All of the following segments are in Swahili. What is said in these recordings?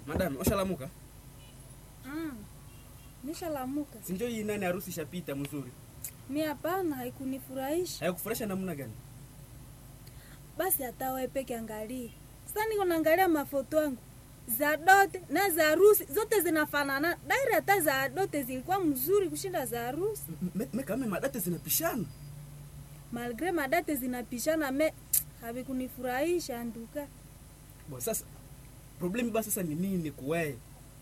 Madam, ushalamuka? Mm. Nishalamuka. Si ndio hii nani harusi ishapita mzuri. Mi hapana, haikunifurahisha. Haikufurahisha namna gani? Basi hata wewe peke angalie. Sasa niko naangalia mafoto yangu za dote na za harusi zote zinafanana. Daira hata za dote zilikuwa mzuri kushinda za harusi. Me- me kama madate zinapishana. Malgre madate zinapishana me havikunifurahisha nduka. Bo sasa problemi basi sasa ni nini kuwe?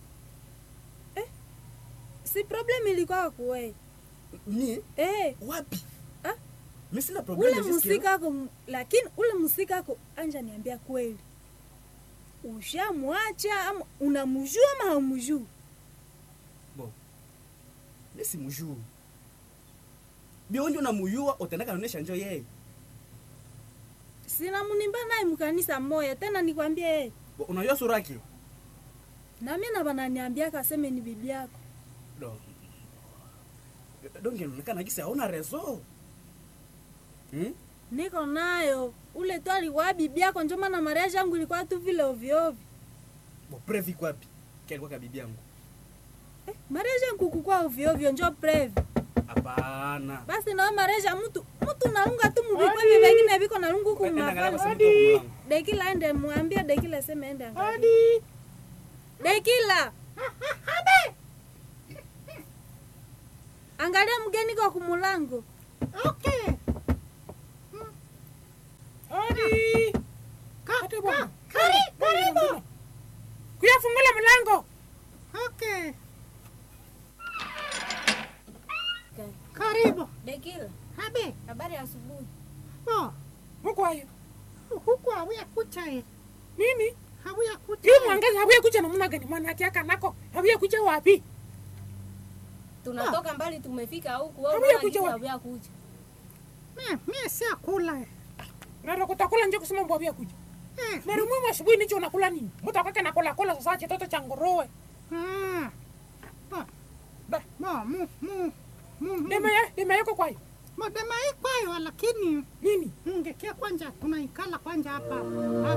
Si problem ilikuwa kuwe. Ni Eh, wapi? Ah? Mimi sina ule problemi jusque musika ako m- lakini ule musika ako anja niambia kweli. Ushamwacha ama unamjua ama haumjui? Bo. Mimi simjui. Bionjo na muyua utendaka naonesha njo yeye. sina munimba naye mkanisa moya tena nikwambie yeye Bo unajua sura yake? nami na bananiambia kaseme ni bibi yako Do. Donge inaonekana kisa hauna rezo. Hmm? niko nayo ule tu alikuwa bibi yako njo maana mariaji yangu ilikuwa tu vile ovyoovyo Bo previ kwapi? Kia kwa bibi yangu. eh, mariaji yangu kukua ovyoovyo njo previ Hapana. basi nao mariaji ya mtu mtu naunga tu mubikwevi vengine viko nalungu huku Enda angalia kwa mnafanya simu kwa mlango. dekila ende mwambie dekila seme ende angalia dekila angalia mgeni kwa kumulango Okay. Odi. Ka- Ate bwana. kari- Karibu. Kuyafungula mlango. Okay. Karibu. dekila Habe. habari ya asubuhi Bo. Huko hayo. Huku hawia kucha eh. Nini? Hawia kucha. Hii mwangaza habuya kuja namna gani? Mwanake aka nako. Habuya kuja wapi? tunatoka mbali tumefika huku Habuya kuja wapi? habuya kuja Mie, mie si akula eh. Ndio kutakula nje kusema mbwa habuya kuja. Eh. Na rumu asubuhi nicho unakula nini? Mtu akake nakula kula sasa chitoto cha nguruwe. Ah. Bo. Ba. Bo, mu, mu. Mu, mu. Dema ya, dema yako kwayo. Modema ikwayo lakini Nini? ungekia kwanja tunaikala kwanja hapa.